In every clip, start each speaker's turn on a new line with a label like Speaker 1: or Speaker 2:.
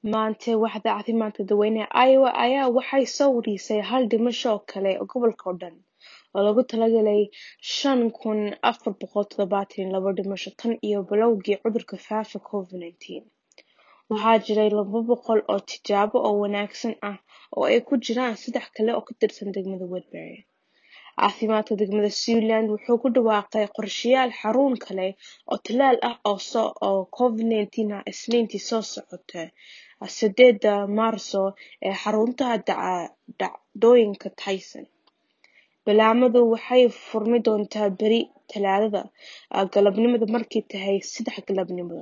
Speaker 1: Maanta waaxda caafimaadka dadweynaha Iowa ayaa waxay soo warisay hal dhimasho oo kale gobolka oo dhan, oo loogu talagalay shan kun afar boqol todobatan iyo labo dhimasho tan iyo bilowgii cudurka faafa Covid-19. Waxaa jiray laba boqol oo tijaabo oo wanaagsan ah oo ay ku jiraan saddex kale oo ka tirsan degmada Woodbury. Caafimaadka degmada Siouxland wuxuu ku dhawaaqay qorshayaal xarun kale oo tallaal ah oo Covid-19 ah Isniintii soo socota sideeda Maarso ee xarunta dhacdooyinka Tyson. Ballamadu waxay furmi doontaa berri Talaadada galabnimo markay tahay sedex galabnimo.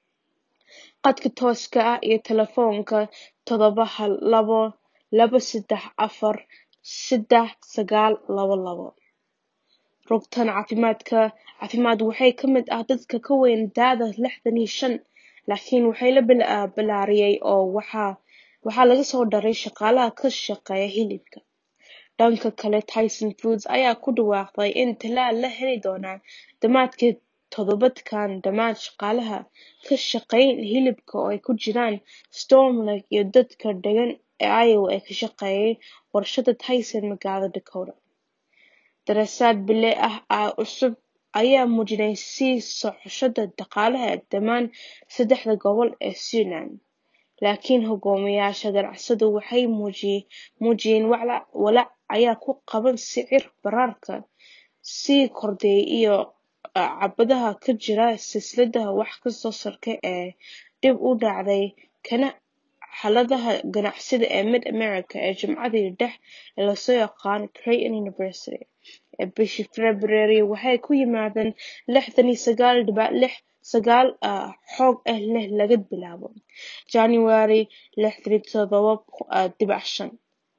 Speaker 1: Khadka tooska ah iyo taleefanka todoba hal labo laba sedex afar sedex sagaal labo labo. Rugtan caafimaad waxaa ka mid ah dadka ka weyn da'da lixdan iyo shan, laakiin waxaa la ballaariyay oo waxaa lagu soo daray shaqaalaha ka shaqeeya hilibka. Dhanka kale, Tyson Foods ayaa ku dhawaaqday in tallaal la heli doono dhamaadka toddobaadkan dhammaan shaqaalaha ka shaqeeya hilibka oo ay ku jiraan Storm Lake iyo dadka deegaan Iowa ee ka shaqeeya warshadda Tyson magaalada Dakota. Daraasad bille ah oo cusub ayaa muujinaysa sii socoshada dhaqaalaha dhammaan saddexda gobol ee Siouxland, laakiin hogaamiyayaasha ganacsatadu waxay muujiyeen walaac ay ku qabaan sicir bararka sii kordhaya iyo caqabadaha ka jira silsiladda wax soo saarka ee dib u dhacday, kana xaaladda ganacsiga ee Mid-America ee Jaamacadda dhexe ee loo yaqaan Creighton University ee bishii Febraayo waxay ku yimaadeen lixdan iyo sagaal dibic lix sagaal xoog ah laga bilaabo January lixdan iyo todoba dibic shan.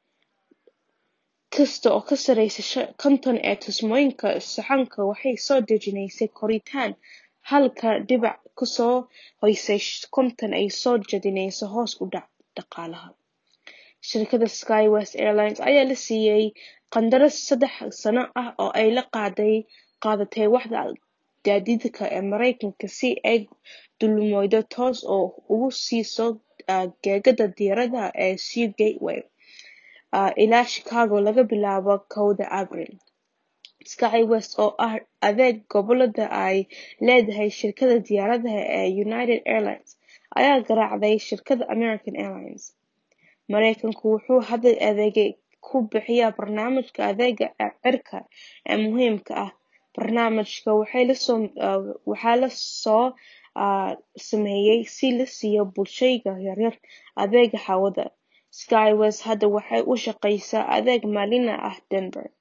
Speaker 1: Kasta oo ka sarreysa konton ee tusmooyinka sahanka waxay soo dejinaysaa koritaan halka dhibic ka soo hooseysa konton ay soo jeedinayso hoos u dhac dhaqaalaha. Shirkadda SkyWest Airlines ayaa la siiyay qandaraas saddex sano ah oo ay la qaadatay waaxda gaadiidka ee Mareykanka si ay duulimaadyo toos ah ugu siiso gegida diyaaradaha ee Seo Gateway ilaa Chicago laga bilaabo kowda Abriil. SkyWest oo ah adeeg goboleed ay leedahay shirkadda diyaaradaha ee United Airlines ayaa garaacday shirkadda American Airlines. Mareykanku wuxuu hadda adeeg ku bixiyaa barnaamijka adeegga cirka ee muhiimka ah. Barnaamijkan waxaa la soo sameeyay si la siiyo bulshooyinka yaryar adeegga hawada. SkyWest hadda waxay u shaqeysaa adeeg maalinle ah Denver.